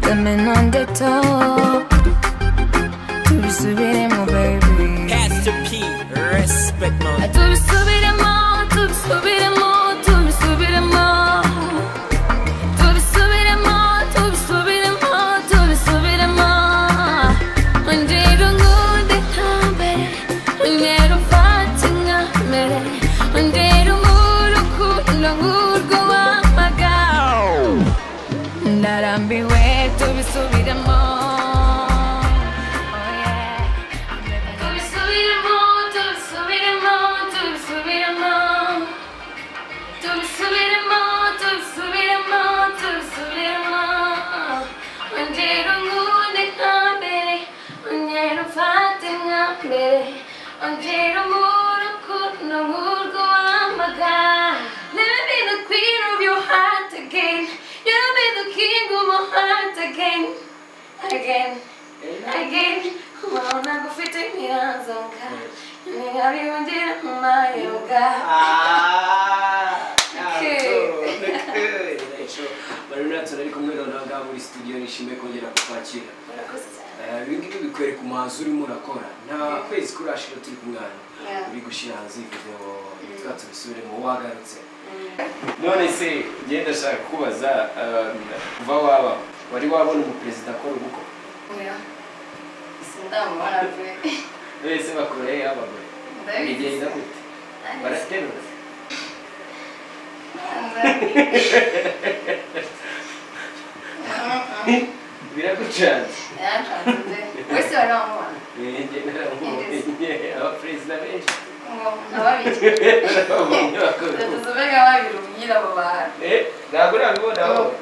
swimming on the top Tubisubiremo baby Pastor P, respect mode. Tubisubiremo, tubisubiremo, tubisubiremo Tubisubiremo, tubisubiremo, tubisubiremo Ongera unkunde nka mbere Ongera umfate nka mbere Ongera unkure urukundo nk'urwo wampaga ndarambiwe tubisubiremo Oh yeah. Tubisubiremo, tubisubiremo, tubisubiremo. Tubisubiremo, tubisubiremo, tubisubiremo. Ongera unkunde nka mbere, ongera umfate nka mbere, ongera umure urukundo nk'urwo wampaga. Let me be the queen of your heart again. You be the king of my heart again. Again. Again. Ubaona kufite mianzoka. Ningabibundira mu mayoga. Ah, Okay. good. Ejo, Marina Nathan ari kumwe na Naga muri studio nishimiye kongera kukwakira. Murakoze cyane. Eh, Ibi ngibi bikwereka umwanzuro urimo urakora. Nta kwezi kurashira turi kumwana. Yeah. Uri gushyira hanze iyi video yitwa tubisubiremo wagarutse. none se ngenda ndashaka kubaza um, kuva waba Wari wabona umuperezida akora ubukwe? Oya. Sindamubona pe. Wese bakoreye abagore. Bigenda gute? Baraterura. Biragucanze. wese baramubona Eh, njye naramubonye. Abaperezida benshi. ngo nababiri Babonye bakora ubukwe. tuzuve nka babiri ubwira abo bantu Eh, ntabwo urabibonaho. Ngo,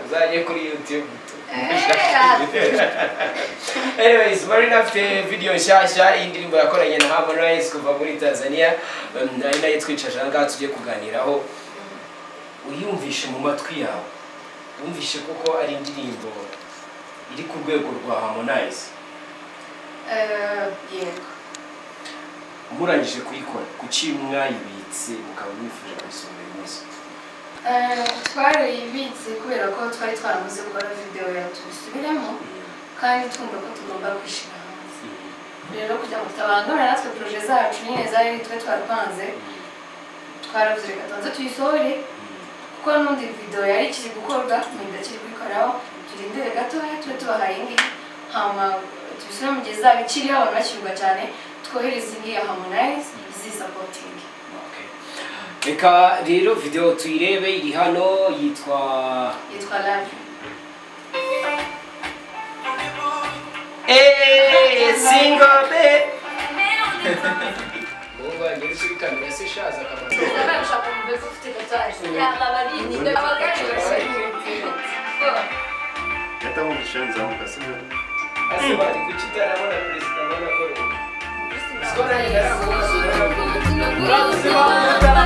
uzajye kuri youtube Eh, ati. anyways marina afite video nshyashya y'indirimbo yakoranye na harmonize kuva muri tanzania Um, ari nayo twicaje aha ngaha tugiye kuganiraho uyumvishe mu matwi yawe wumvishe kuko ari indirimbo iri ku rwego rwa harmonize Eh, yego murangije kuyikora kuki mwayibitse mukaba mwifuje kuyisohora uyu munsi Eh, twarayibitse kubera ko twari twaramuze gukora videwo ya tubisubiremo kandi twumva ko tugomba kwishyira hanze rero kugira ngo tutabangamira natwe poroje zacu nyine zari twe twarapanze twaravuze reka tubanze tuyisohore kuko n'undi video yari ikiri gukorwa mwenda kiri kubikoraho turindire gatoya tube tubahaye indi hama tubisure mu gihe izaba ikiriho abantu bakirwa cyane twohereze indi ya harmonize izisapotingi Okay. reka rero video tuyirebe iri hano yitwa yitwa live Hey, single bed. Uba ngeze kuri kamera se shaza akamara. ndabashaka kumubeka ufite tatuwaje yaba barinda ibyo abagari hata mu bishanza mukasubira Ase bari kuki utarabona perezida abona ko. Siko nawe naravuga, siko nawe naravuga. bashyira